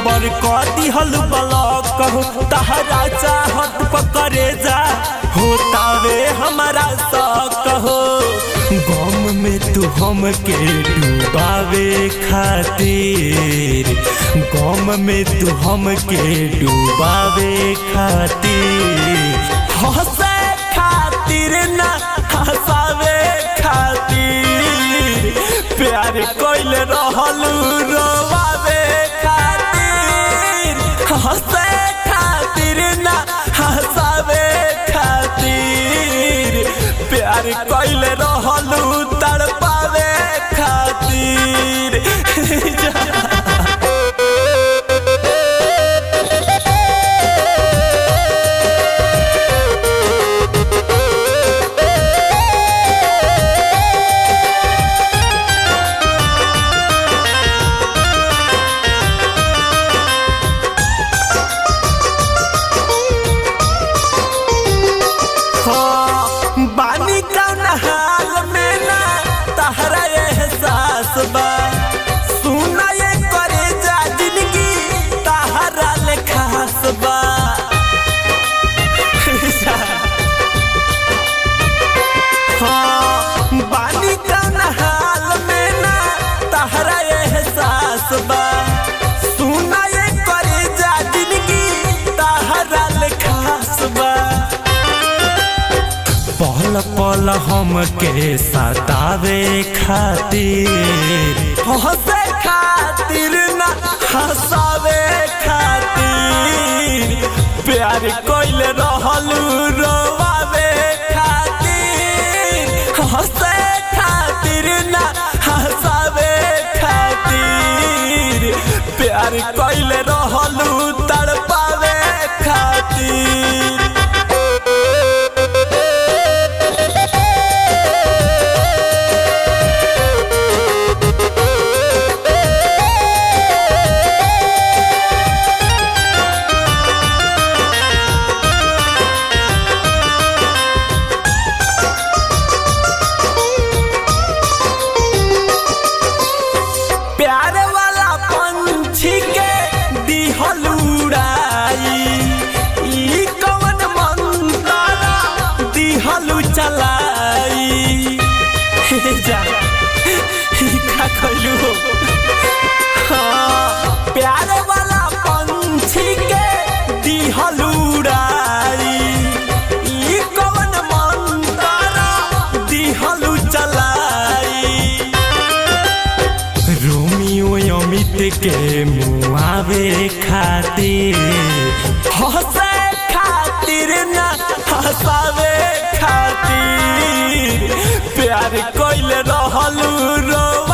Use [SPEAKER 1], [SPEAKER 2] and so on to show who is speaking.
[SPEAKER 1] number क दिहल block हो तहरा चाहत पकड़े जा होतावे हमारा शौक हो गम में तू हमके डूबावे खातिर गम में तू हमके डूबावे खातिर हंसे खातिर ना हंसावे खातिर प्यार कोइल रहल रोवावे खातिर हंसे खातिर ना हंसावे खातिर प्यार कोइल रहल तड़पावे खातिर हाँ, बानी कौन हाल में ना तहरा एहसास बा सुना ये करे जा जिंदगी तहरा ले खास बा हाँ, बानी कौन हाल में ना तहरा एहसास बा सुना ये करे जा जिंदगी तहरा ले खास बा पल पल हमके सतावे खातिर हंसे खातिर ना हंसावे खातिर प्यार कोइल रहल रोवावे खातिर हंसे खातिर ना हंसावे खातिर प्यार कोइल रहल तड़पावे खातिर प्यार वाला पंछी के दिहल उड़ाई ई कवन मंतरा दिहल चलाई हे जा ई का कइलू हाँ, प्यार वाला पंछी के दिहल उड़ाई ई कवन मंतरा दिहल चलाई रोमियो अमित के मुआवे खातिर हंसे खातिर ना हंसावे खातिर प्यार कोइल रहल रोवा